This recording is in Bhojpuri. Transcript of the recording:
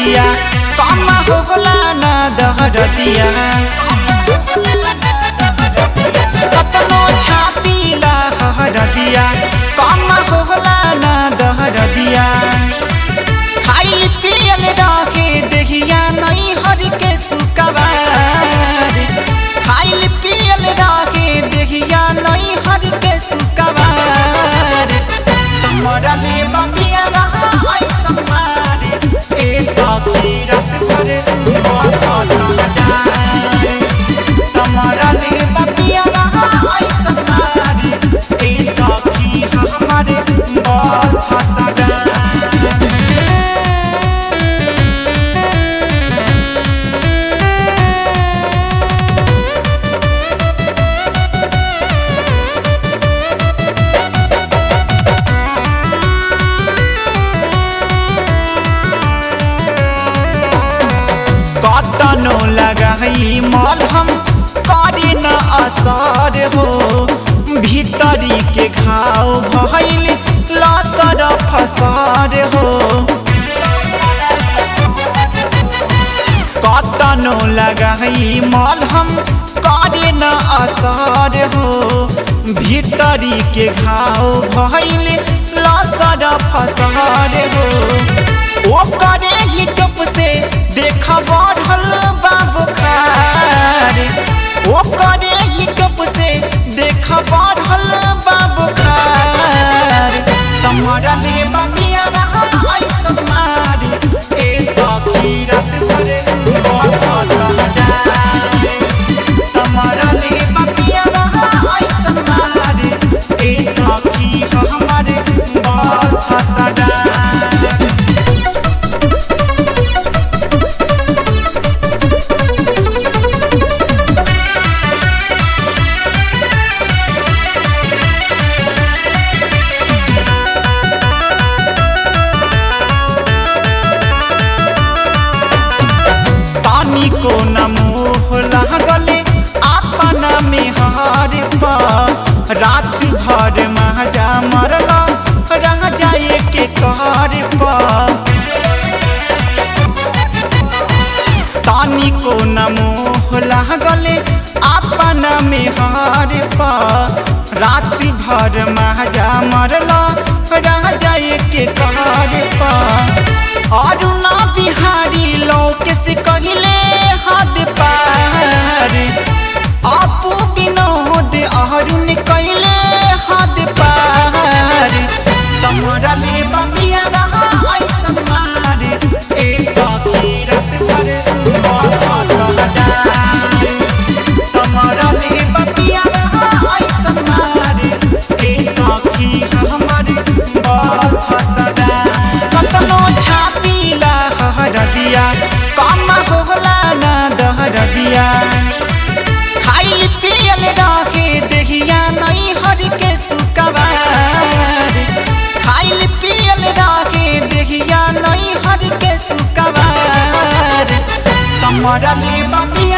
दिया कम होला ना दहर दिया कतनो छापीला हर दिया कम होला ना दहर दिया खाइल पियल रहे देहिया नहीं हर के सुकवार खाइल पियल रहे देहिया नहीं हर के सुकवार तमरा ले बबिया रहा आई समारे ए सखी रत करे तमरा ले बबिया रहा आई समारे ए सखी हमारे बहुत खतरा कतनो लगाई मल हम करे न असर हो भीतरी के घाव भइल लसर फसर हो कतनो लगाई मल हम करे न असर हो भीतरी के घाव भइल लसर फसर हो ओ करे ही टप से देख बढ़ल बाबू खार ओ करे ही टप से देख बढ़ल बाबू खार तमरा ले बबिया आई समार ए सखी रत करे तमरा ले बबिया आई समार ए सखी हमारे बहुत खतरा तानी को न मोह लागले अपना में हार पा रात भर महाजा मरला रह जाए के कार पा तानी को न मोह लागले अपना में हार पा रात भर महाजा मरला रह जाए के कार पा और ना बिहारी लोक से कहले हद पार आपू विनोद अरुण कहले हद पार तमरा ले बबिया रहा आई समार ए सखी रत करे तमरा ले बबिया रहा आई समार ए सखी हमारे बहुत खतरा कतनो छापीला हर दिया कम होला ना दहर दिया खाइल पियल रहे देहिया नहीं हर के सुकवार खाइल पियल रहे देहिया नहीं हर के सुकवार कमरा ले बबिया